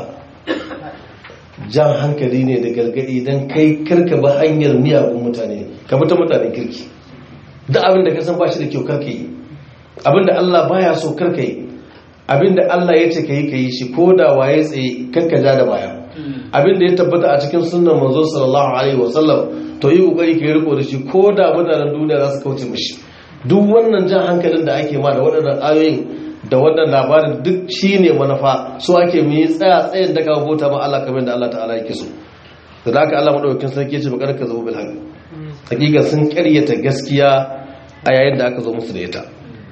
jan hankali ne da gargadi don kai karka ba hanyar miyagun mutane ka bi ta mutanen kirki duk abin da ka san ba shi da kyau karka yi abin da Allah baya so karka yi abin da Allah ya ce ka yi ka yi shi ko da waye tsaye karka ja da baya abin da ya tabbata a cikin sunnan manzo sallallahu alaihi wasallam to yi kokari ka yi riko da shi ko da mutanen duniya za su kauce mishi duk wannan jan hankalin da ake ma da waɗannan ayoyin da wannan labarin duk shi ne manufa so ake mu yi tsaya tsayin da kawo bota ma Allah kamar da Allah ta'ala yake so da haka Allah madaukakin sarki ya ce bakar ka zama bil haqq hakika sun karyata gaskiya a yayin da aka zo musu da ita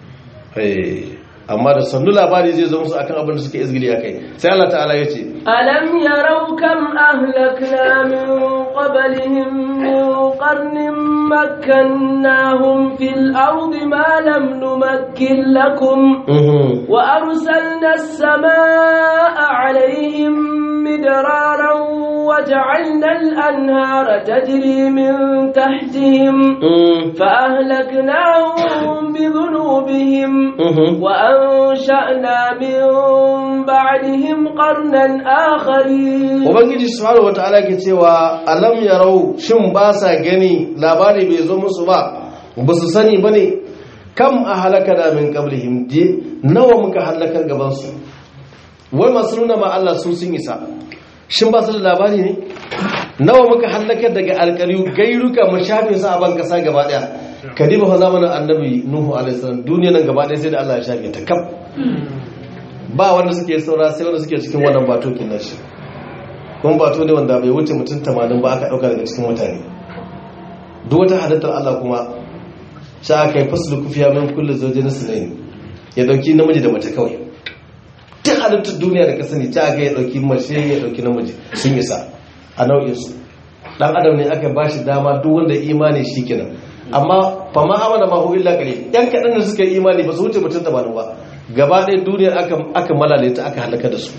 eh amma da sannu labari zai zo musu akan abin da suke izgili akai sai Allah ta'ala ya ce ألم يروا كم أهلكنا من قبلهم من قرن مكناهم في الأرض ما لم نمكن لكم mhm وأرسلنا السماء عليهم مدرارا وجعلنا الأنهار تجري من تحتهم mhm فأهلكناهم بذنوبهم mhm وأنشأنا من بعدهم قرنا آخرين ubangiji subhanahu wataala ke cewa alam yarau shin ba sa gani labari bai zo musu ba ba su sani bane kam a halaka da min qablihim je nawa muka halakar gaban su wai masu nuna ma Allah su sun isa shin ba su da labari ne nawa muka halakar daga alƙariyu gairuka mashafin sa a ban kasa gaba daya kadiba fa zamanin annabi nuhu alaihi salam duniya nan gaba daya sai da Allah ya shafe ta kam ba wanda suke saura sai wanda suke cikin wannan batokin nashi kuma bato ne wanda bai wuce mutum tamanin ba aka ɗauka daga cikin mutane duk wata halittar Allah kuma sha aka yi fasul kufiya min kulle zoje na sinayi ya ɗauki namiji da mace kawai duk halittar duniya da ka sani ta aka ya ɗauki mace ya ɗauki namiji sun isa a nau'insu ɗan adam ne aka ba shi dama duk wanda imani shi kenan amma fa ma amana ma hu illa qalil yan kadan da suka yi imani ba su wuce mutum 80 ba gaba ɗaya duniyar aka aka malale ta aka halaka da su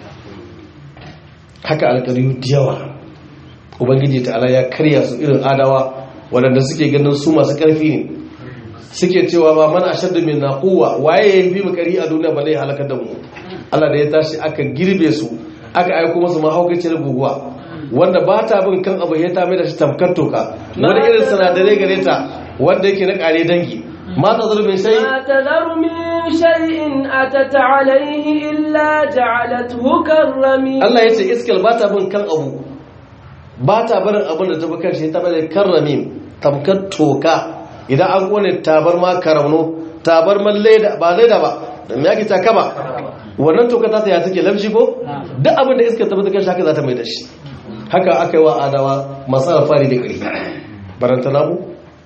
haka alƙariyu da yawa ubangiji ta'ala ya karya su irin adawa waɗanda suke ganin su masu ƙarfi ne suke cewa ba mana ashaddu min na quwwa waye ya fi mu kari a duniya ba zai halaka da mu Allah da ya tashi aka girbe su aka aiko musu mahaukacin guguwa wanda ba ta bin kan abu ya ta mai da shi tamkar toka wani irin sinadarai gare ta wanda yake na kare dangi ma ta zulmin sai ما تذر من شيء أتت عليه إلا جعلته كالرميم Allah ya ce iskal ba ta bin kan abu ba ta barin abin da ta bi kan shi ta bane karramim tamkar toka idan an kone tabarma karamno tabarman leda ba leda ba da me yake taka ba wannan toka ta ya take lamshi ko duk abin da iska ta bi kan shi haka za ta mai da shi haka aka yi wa adawa masu alfari da ƙarfi barantana mu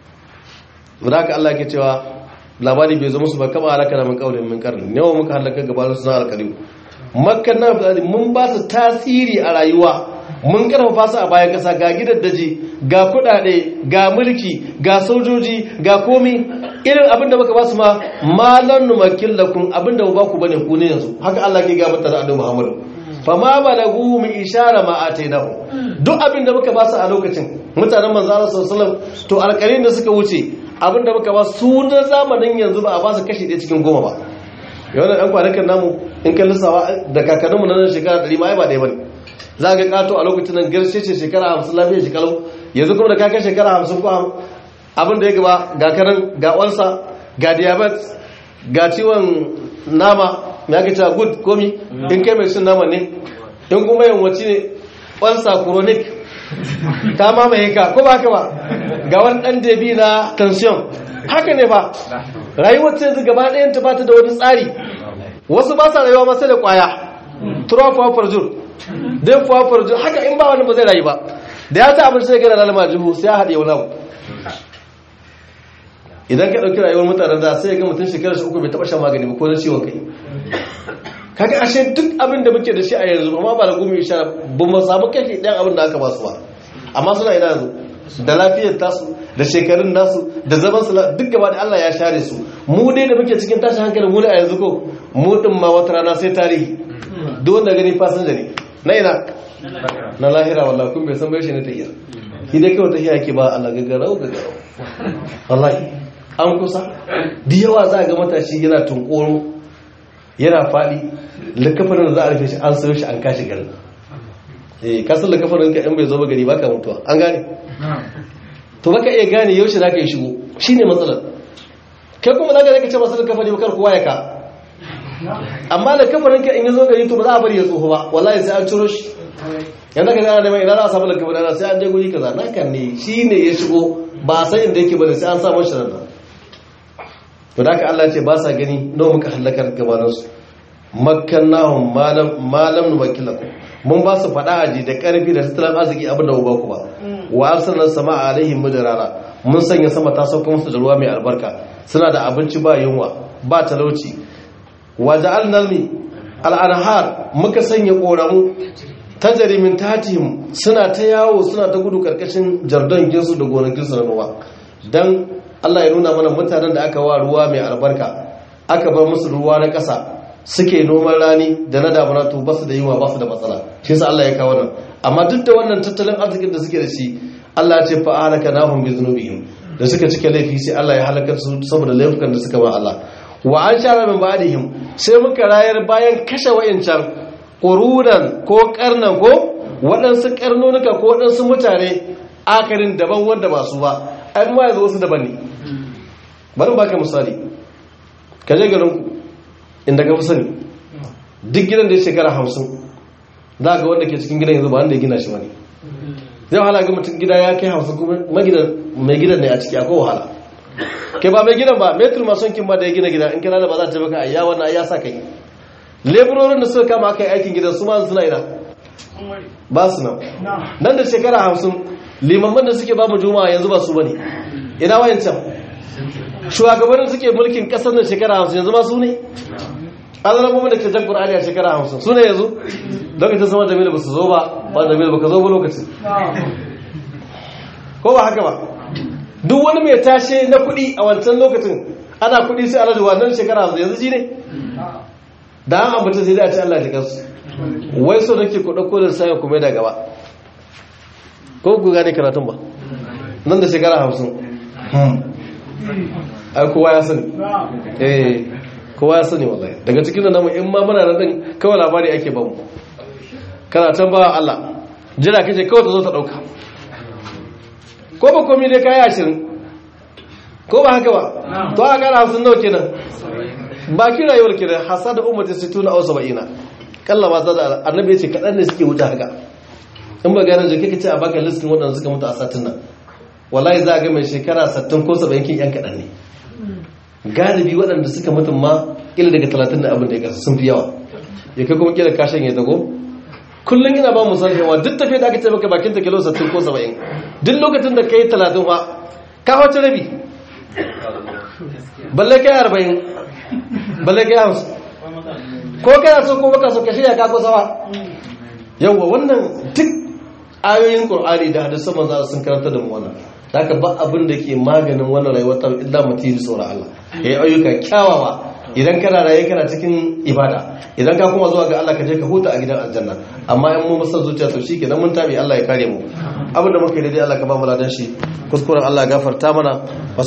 da haka Allah ke cewa labari bai zo musu ba kama halaka na min kaulin min karni yawan muka halaka gaba su na alkaliu makkan na fi mun ba su tasiri a rayuwa mun karfafa su a bayan kasa ga gidaddaji ga kudade ga mulki ga sojoji ga komi irin abin da muka ba su ma malan numakin lakum abin da ba ku bane ku ne yanzu haka Allah ke ga mata da Annabi Muhammad fa ma balagu mi ishara ma atainahu duk abin da muka ba su a lokacin mutanen manzo Allah sallallahu alaihi wasallam to alƙalin da suka wuce abin da muka ba su na zamanin yanzu ba a ba su kashi ɗaya cikin goma ba yawan ɗan kwanakan namu in kan lissawa da kakanninmu na nan shekara ɗari ma ba ɗaya ba ne za ga ƙato a lokacin nan garshe ce shekara hamsin lafiya shekaru yanzu kuma da kakan shekara hamsin ko abin da ya gaba ga kanan ga ƙwansa ga diabetes ga ciwon nama ya ga cewa good komi in kai mai cin nama ne in kuma yawanci ne ƙwansa chronic ta mamaye ka ko ba haka ba ga wani ɗan debi na tension haka ne ba rayuwar ta yanzu gaba ɗayan ta bata da wani tsari wasu ba sa rayuwa masu da ƙwaya tura fuwa farjur don fuwa farjur haka in ba wani ba zai rayu ba da ya ta abin sai gana lalama jihu sai ya haɗe wani abu idan ka ɗauki rayuwar mutanen da sai ga mutum shekarar shi uku bai taɓa shan magani ba ko na ciwon kai kaga ashe duk abin da muke da shi a yanzu amma ba da gumi sha ba mu samu kake ɗan abin da aka ba su ba amma suna ina yanzu da lafiyar tasu da shekarun nasu da zaman su duk gaba da Allah ya share su mu dai da muke cikin tashin hankali mu ne a yanzu ko mu din ma wata rana sai tarihi duk wanda gani fasinja ne na ina na lahira wallahi kun bai san bai shi ne tahiya shi dai kawai tahiya yake ba Allah gagarau gagarau wallahi an kusa da yawa za ga matashi yana tunkoro yana faɗi likafarin da za a rufe shi an sayo shi an kashi garin eh kasar likafarin ka in bai zo ba gari baka mutuwa an gane to baka iya gane yaushe za ka yi shigo shine matsalar kai kuma za ka zaka ce masu likafari ba kar kowa ya ka amma likafarin ka in ya zo gari to ba za a bari ya tsoho ba wallahi sai an ciro shi yanda ka gana da mai ina za a samu likafarin sai an je guri kaza naka ne shine ya shigo ba a san inda yake bane sai an samu shi nan to da haka Allah ce ba sa gani nawa muka halakar gabaninsu makkannahum malam malam nubakilakum mun ba su fada aji da karfi da tattalin arziki abin da ba ku ba wa arsalna samaa alaihim mudrara mun sanya sama ta sauka musu da ruwa mai albarka suna da abinci ba yunwa ba talauci wa ja'alna mi al-anhar muka sanya koramu tajri min tatihim suna ta yawo suna ta gudu karkashin jardon ginsu da gonakinsu na noma dan Allah ya nuna mana mutanen da aka wa ruwa mai albarka aka bar musu ruwa na ƙasa suke noman rani da na damuna to basu da yiwa basu da matsala shi yasa Allah ya kawo nan amma duk da wannan tattalin arzikin da suke da shi Allah ya ce fa halaka nahum bi dhunubihim da suka cike laifi sai Allah ya halaka su saboda laifukan da suka ba Allah wa an shara min ba'dihim sai muka rayar bayan kashe wayancan qurunan ko karnan ko waɗansu karnonuka ko waɗansu mutane akarin daban wanda ba su ba ai ma yanzu wasu daban ne bari baka misali ka je garin ku inda ka fi sani duk gidan da ya shekara hamsin za ga wanda ke cikin gidan yanzu ba wanda ya gina shi ba ne zai wahala ga mutum gida ya kai hamsin kuma mai gidan ne a ciki akwai wahala kai ba mai gidan ba metul masu kin ba da ya gina gida in kira da ba za ta baka ayya wannan ayya sa kai leburorin da suka kama aka yi aikin gidan su ma suna ina ba su nan nan da shekara hamsin limamman da suke ba mu juma'a yanzu ba su bane ina wayancan shugabannin suke mulkin kasar da shekara hamsin yanzu ma su ne azalabomin da ke jan ƙur'ani a shekara hamsin su ne yanzu lokacin sama jamilu ba su zo ba ba jamilu ba ka zo ba lokacin ko ba haka ba duk wani mai tashe na kuɗi a wancan lokacin ana kuɗi sai alhaji wannan shekara yanzu shi ne da an ambata sai dai a ce Allah ya kansu wai so nake ku dauko da sai ku mai da gaba ko ku gane karatun ba nan da shekara 50 ai kowa ya sani eh kowa ya sani wallahi daga cikin da namu in ma muna nan din kawai labari ake bamu kana can ba Allah jira kace kawai ta zo ta dauka ko ba komai dai kai 20 ko ba haka ba to a kara 50 nawa kenan baki rayuwar ke da hasada ummati sittuna aw sab'ina kalla ba da annabi ya ce kadan ne suke wuce haka in ba gane jike kace a baka listin wadanda suka mutu a satin nan wallahi za ga mai shekara 60 ko 70 kin yan kadan ne galibi waɗanda suka mutu ma ila daga 30 da abin da ya kasa sun fi yawa ya kai kuma kila kashin ya dago kullum ina ba mu sarfewa duk tafiya da aka ce maka bakin ta kilo 60 ko 70 duk lokacin da kai 30 fa ka wace rabi balle kai 40 balle ga hamsu ko kana so ko baka so ka shirya ka ko sawa yawa wannan duk ayoyin qur'ani da hadisan manzo sun karanta da mu wannan haka ba abin da ke maganin wannan rayuwar ta illa mutum da tsoron Allah yayi ayyuka kyawawa idan kana raye kana cikin ibada idan ka kuma zuwa ga Allah ka je ka huta a gidan aljanna amma in mu masa zuciya to shikenan mun tabi Allah ya kare mu abin da muka yi daidai Allah ka ba mu ladan shi kuskuren Allah ya gafarta mana